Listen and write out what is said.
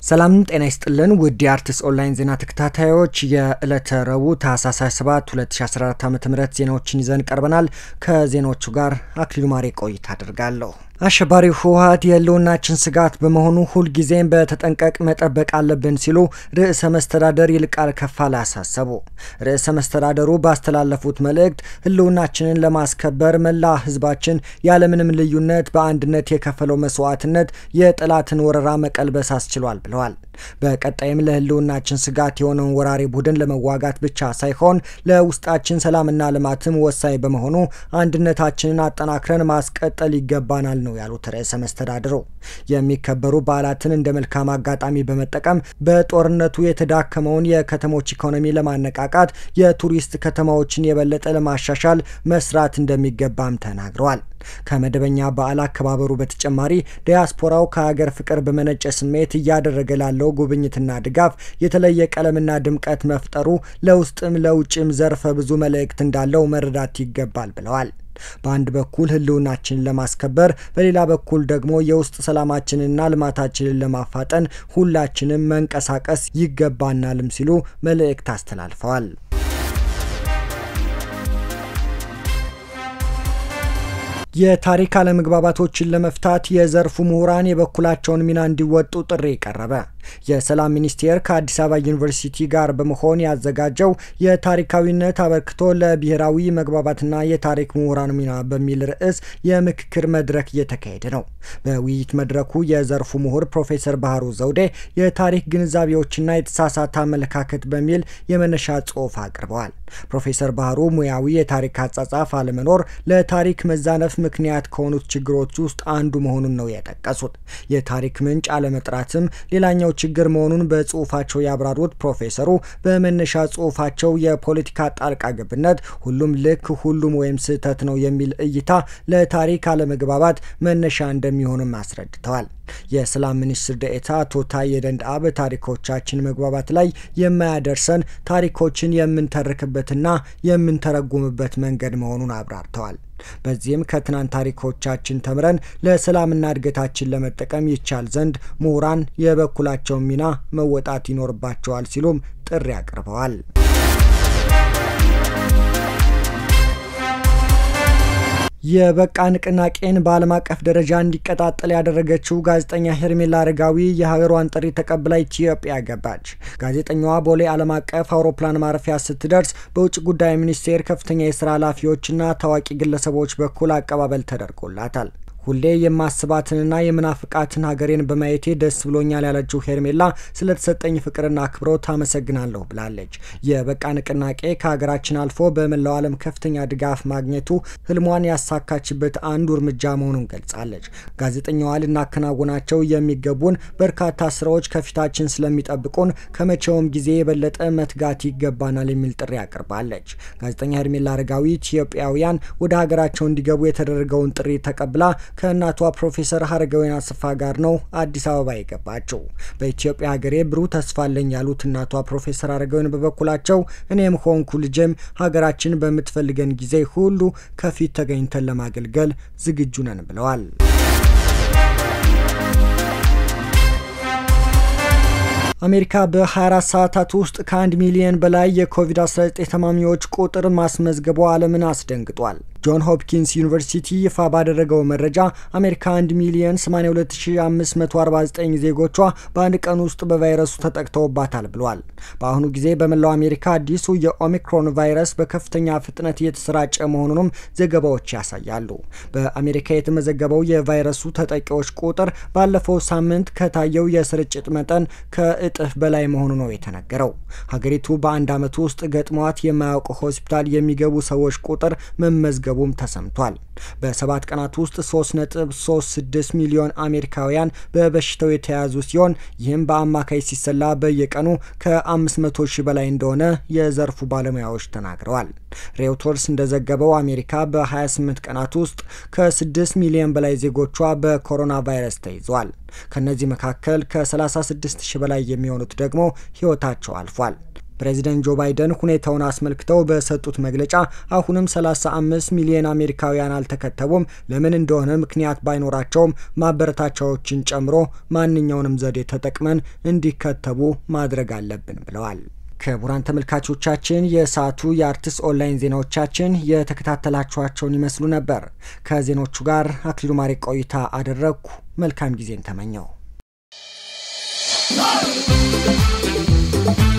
ሰላም ጤና ይስጥልን ውድ የአርትስ ኦንላይን ዜና ተከታታዮች የዕለተ ረቡዕ ታህሳስ 7 2014 ዓ ም ዜናዎችን ይዘን ቀርበናል። ከዜናዎቹ ጋር አክሊሉ ማሬ ቆይታ አድርጋለሁ። አሸባሪው ህወሀት የህልውናችን ስጋት በመሆኑ ሁልጊዜም በተጠንቀቅ መጠበቅ አለብን ሲሉ ርዕሰ መስተዳደር ይልቃል ከፋለ አሳሰቡ። ርዕሰ መስተዳደሩ ባስተላለፉት መልእክት ህልውናችንን ለማስከበር መላ ህዝባችን ያለምንም ልዩነት በአንድነት የከፈለው መስዋዕትነት የጠላትን ወረራ መቀልበስ አስችሏል ብለዋል። በቀጣይም ለህልውናችን ስጋት የሆነውን ወራሪ ቡድን ለመዋጋት ብቻ ሳይሆን ለውስጣችን ሰላምና ልማትም ወሳኝ በመሆኑ አንድነታችንን አጠናክረን ማስቀጠል ይገባናል ነው ያሉት ርዕሰ መስተዳድሩ። የሚከበሩ በዓላትን እንደ መልካም አጋጣሚ በመጠቀም በጦርነቱ የተዳከመውን የከተሞች ኢኮኖሚ ለማነቃቃት የቱሪስት ከተማዎችን የበለጠ ለማሻሻል መስራት እንደሚገባም ተናግረዋል። ከመደበኛ በዓል አከባበሩ በተጨማሪ ዲያስፖራው ከሀገር ፍቅር በመነጨ ስሜት እያደረገ ላለው ጉብኝትና ድጋፍ የተለየ ቀለምና ድምቀት መፍጠሩ ለውስጥም ለውጭም ዘርፈ ብዙ መልእክት እንዳለው መረዳት ይገባል ብለዋል። በአንድ በኩል ህልውናችንን ለማስከበር በሌላ በኩል ደግሞ የውስጥ ሰላማችንንና ልማታችንን ለማፋጠን ሁላችንም መንቀሳቀስ ይገባናልም ሲሉ መልእክት አስተላልፈዋል። የታሪክ አለመግባባቶችን ለመፍታት የዘርፉ ምሁራን የበኩላቸውን ሚና እንዲወጡ ጥሪ ቀረበ። የሰላም ሚኒስቴር ከአዲስ አበባ ዩኒቨርሲቲ ጋር በመሆን ያዘጋጀው የታሪካዊነት አበርክቶ ለብሔራዊ መግባባትና የታሪክ ምሁራን ሚና በሚል ርዕስ የምክክር መድረክ እየተካሄደ ነው። በውይይት መድረኩ የዘርፉ ምሁር ፕሮፌሰር ባህሩ ዘውዴ የታሪክ ግንዛቤዎችና የተሳሳተ አመለካከት በሚል የመነሻ ጽሑፍ አቅርበዋል። ፕሮፌሰር ባህሩ ሙያዊ የታሪክ አጻጻፍ አለመኖር ለታሪክ መዛነፍ ምክንያት ከሆኑት ችግሮች ውስጥ አንዱ መሆኑን ነው የጠቀሱት። የታሪክ ምንጭ አለመጥራትም ሌላኛው ችግር መሆኑን በጽሁፋቸው ያብራሩት ፕሮፌሰሩ በመነሻ ጽሁፋቸው የፖለቲካ ጣልቃ ገብነት፣ ሁሉም ልክ ሁሉም ወይም ስህተት ነው የሚል እይታ ለታሪክ አለመግባባት መነሻ እንደሚሆንም አስረድተዋል። የሰላም ሚኒስትር ደኤታ አቶ ታዬ ደንደአ በታሪኮቻችን መግባባት ላይ የማያደርሰን ታሪኮችን የምንተርክበትና የምንተረጉምበት መንገድ መሆኑን አብራርተዋል። በዚህም ከትናንት ታሪኮቻችን ተምረን ለሰላምና እድገታችን ለመጠቀም ይቻል ዘንድ ምሁራን የበኩላቸውን ሚና መወጣት ይኖርባቸዋል ሲሉም ጥሪ አቅርበዋል። የበቃ ንቅናቄን በዓለም አቀፍ ደረጃ እንዲቀጣጠል ያደረገችው ጋዜጠኛ ሄርሜላ አረጋዊ የሀገሯን ጥሪ ተቀብላ ኢትዮጵያ ገባች። ጋዜጠኛዋ ቦሌ ዓለም አቀፍ አውሮፕላን ማረፊያ ስትደርስ በውጭ ጉዳይ ሚኒስቴር ከፍተኛ የስራ ኃላፊዎችና ታዋቂ ግለሰቦች በኩል አቀባበል ተደርጎላታል። ሁሌ የማስባትንና የምናፍቃትን ሀገሬን በማየቴ ደስ ብሎኛል ያለችው ሄርሜላ ስለተሰጠኝ ፍቅርና አክብሮት አመሰግናለሁ ብላለች። የበቃ ንቅናቄ ከሀገራችን አልፎ በመላው ዓለም ከፍተኛ ድጋፍ ማግኘቱ ህልሟን ያሳካችበት አንዱ እርምጃ መሆኑን ገልጻለች። ጋዜጠኛዋ ልናከናውናቸው የሚገቡን በርካታ ስራዎች ከፊታችን ስለሚጠብቁን ከመቼውም ጊዜ የበለጠ መትጋት ይገባናል የሚል ጥሪ አቅርባለች። ጋዜጠኛ ሄርሜላ አረጋዊ ኢትዮጵያውያን ወደ ሀገራቸው እንዲገቡ የተደረገውን ጥሪ ተቀብላ ከእናቷ ፕሮፌሰር ሀረገወይን አስፋ ጋር ነው አዲስ አበባ የገባቸው። በኢትዮጵያ ሀገሬ ብሩህ ተስፋ አለኝ ያሉት እናቷ ፕሮፌሰር ሀረገወይን በበኩላቸው እኔም ሆንኩ ልጄም ሀገራችን በምትፈልገን ጊዜ ሁሉ ከፊት ተገኝተን ለማገልገል ዝግጁ ነን ብለዋል። አሜሪካ በ24 ሰዓታት ውስጥ ከአንድ ሚሊዮን በላይ የኮቪድ-19 ታማሚዎች ቁጥር ማስመዝገቧ ዓለምን አስደንግጧል። ጆን ሆፕኪንስ ዩኒቨርሲቲ ይፋ ባደረገው መረጃ አሜሪካ 1 ሚሊዮን 82549 ዜጎቿ በአንድ ቀን ውስጥ በቫይረሱ ተጠቅተውባታል ብሏል። በአሁኑ ጊዜ በመላው አሜሪካ አዲሱ የኦሚክሮን ቫይረስ በከፍተኛ ፍጥነት እየተሰራጨ መሆኑንም ዘገባዎች ያሳያሉ። በአሜሪካ የተመዘገበው የቫይረሱ ተጠቂዎች ቁጥር ባለፈው ሳምንት ከታየው የስርጭት መጠን ከእጥፍ በላይ መሆኑ ነው የተነገረው። ሀገሪቱ በአንድ ዓመት ውስጥ ገጥሟት የማያውቅ ሆስፒታል የሚገቡ ሰዎች ቁጥር መመዝገቡ ቡም ተሰምቷል። በሰባት ቀናት ውስጥ 3.36 ሚሊዮን አሜሪካውያን በበሽታው የተያዙ ሲሆን ይህም በአማካይ ሲሰላ በየቀኑ ከ500 ሺህ በላይ እንደሆነ የዘርፉ ባለሙያዎች ተናግረዋል። ሬውተርስ እንደዘገበው አሜሪካ በ28 ቀናት ውስጥ ከ6 ሚሊዮን በላይ ዜጎቿ በኮሮና ቫይረስ ተይዘዋል። ከነዚህ መካከል ከ36 ሺህ በላይ የሚሆኑት ደግሞ ሕይወታቸው አልፏል። ፕሬዚደንት ጆ ባይደን ሁኔታውን አስመልክተው በሰጡት መግለጫ አሁንም 35 ሚሊዮን አሜሪካውያን አልተከተቡም። ለምን እንደሆነ ምክንያት ባይኖራቸውም ማበረታቻዎችን ጨምሮ ማንኛውንም ዘዴ ተጠቅመን እንዲከተቡ ማድረግ አለብን ብለዋል። ክቡራን ተመልካቾቻችን የሰዓቱ የአርትስ ኦንላይን ዜናዎቻችን የተከታተላችኋቸውን ይመስሉ ነበር። ከዜናዎቹ ጋር አክሊሉ ማሬ ቆይታ አደረግኩ። መልካም ጊዜን ተመኘው።